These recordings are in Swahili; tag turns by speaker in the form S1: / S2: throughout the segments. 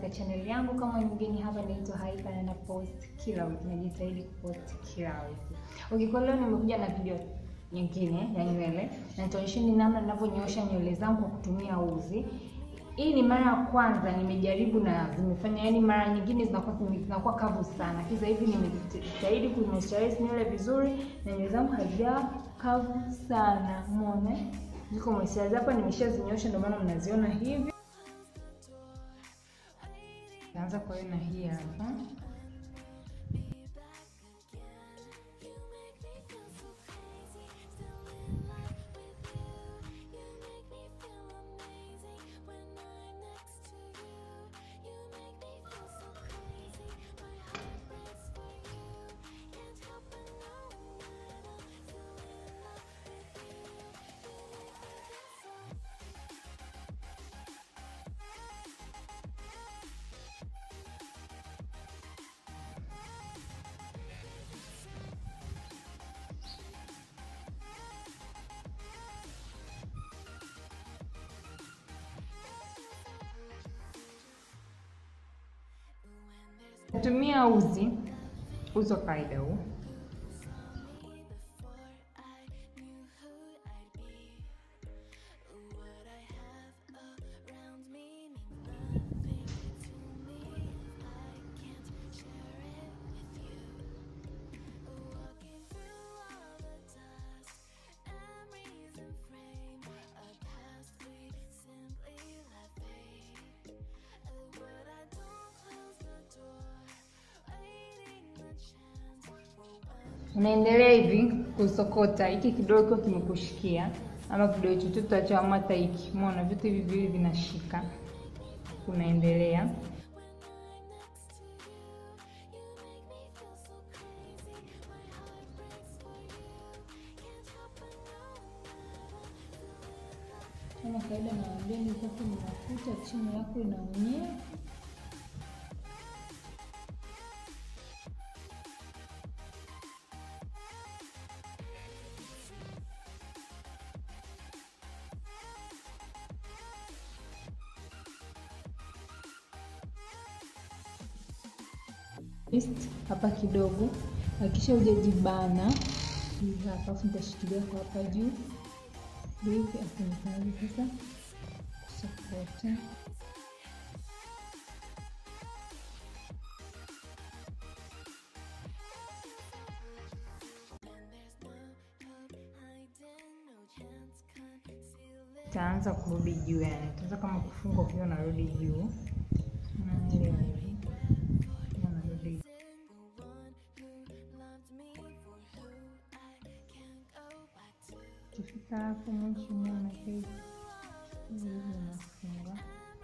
S1: katika channel yangu. Kama ni mgeni hapa, naitwa Haika na napost kila wiki, najitahidi kupost kila wiki. Okay, kwa leo nimekuja na video nyingine ya nywele na nitaonyesheni namna ninavyonyoosha nywele zangu kwa kutumia uzi. Hii ni mara ya kwanza nimejaribu na zimefanya, yani mara nyingine zinakuwa zinakuwa kavu sana. Sasa hivi nimejitahidi kumoisturize nywele vizuri na nywele zangu hazijawa kavu sana. Umeona? Ziko moisturize hapa, nimeshazinyosha ndio maana mnaziona hivi. Naanza kwa hiyo na hii hapa. Natumia uzi uzi wa kawaida huu. Unaendelea hivi kusokota hiki kidole kiwa kimekushikia, ama kidole chochote cha hata hiki, umeona vitu hivi viwili vinashika, unaendelea kama kawaida. Nawaambia ni zako ni mafuta, chini yako inaumia hapa kidogo, hakikisha hujajibana hapa, afu nitashikilia kwa hapa juu hivi, afu nikaanza sasa kusokota. Itaanza kurudi juu, yani itaanza kama kufunga ukiwa narudi juu, naelewa hivi Kifika hapo mwisho mwana hivi unafunga,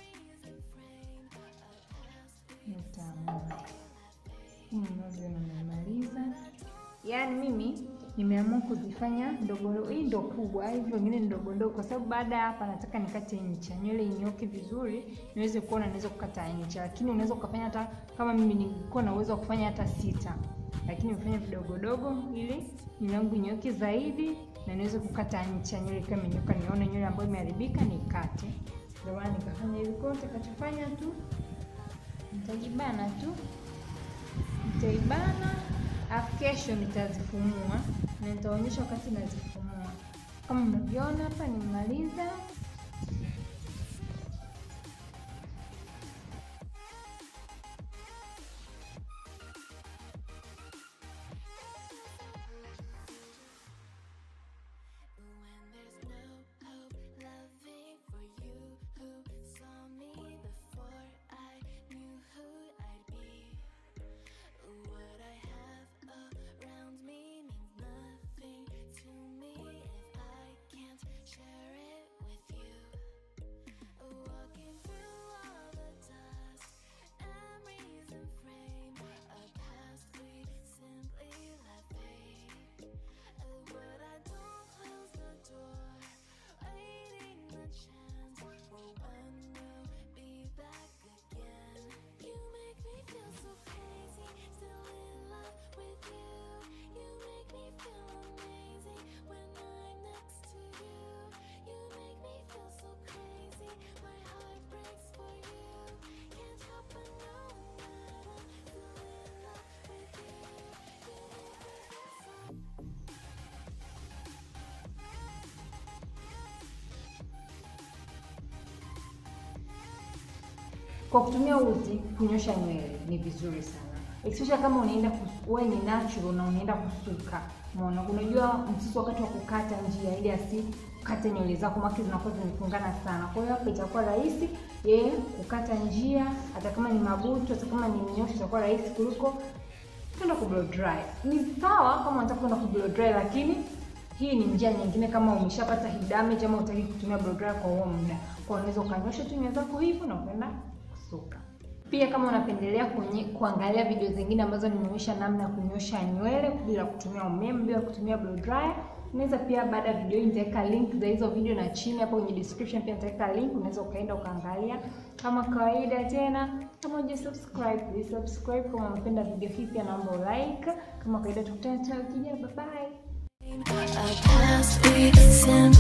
S1: utaamua mnazo namaliza. Yaani mimi nimeamua kuzifanya ndogo, hii ndo kubwa, hivi wengine ni ndogo ndogo, kwa sababu baada ya hapa nataka nikate ncha, nywele inyoke vizuri, niweze kuona naweza kukata ncha. Lakini unaweza ukafanya hata kama mimi nilikuwa na uwezo wa kufanya hata sita, lakini nimefanya vidogo dogo ili nywele yangu inyoke zaidi na niweze kukata ncha, nywele ikiwa imenyoka, nione nywele ambayo imeharibika nikate. Ndio maana nikafanya hivi. Kwa nitakachofanya tu nitajibana tu, nitaibana afu kesho nitazifumua na nitaonyesha wakati nazifumua. Kama mnavyoona hapa, nimemaliza.
S2: Share it with
S1: kwa kutumia uzi kunyosha nywele ni vizuri sana, especially kama unaenda wewe ni natural na unaenda kusuka. Umeona, unajua msusi wakati wa kukata njia ili asikate nywele zako, maki zinakuwa zimefungana sana. Kwa hiyo hapo itakuwa rahisi yeye kukata njia, hata kama ni mabutu, hata kama ni mnyosho, itakuwa rahisi kuliko kwenda ku blow dry. Ni sawa kama unataka kwenda ku blow dry, lakini hii ni njia nyingine kama umeshapata hii damage ama utaki kutumia blow dry kwa huo muda. Kwa unaweza ukanyosha tu nywele zako hivyo na kwenda kusuka. Pia kama unapendelea kunye, kuangalia video zingine ambazo nimeonyesha namna ya kunyosha nywele bila kutumia umeme, bila kutumia blow dryer, unaweza pia baada ya video hii nitaweka link za hizo video na chini hapo kwenye description pia nitaweka link, unaweza ukaenda ukaangalia. Kama kawaida tena, kama uja subscribe, please subscribe. Kama unapenda video hii pia naomba like. Kama kawaida tukutane tena wiki ijayo, bye bye.
S2: A past we send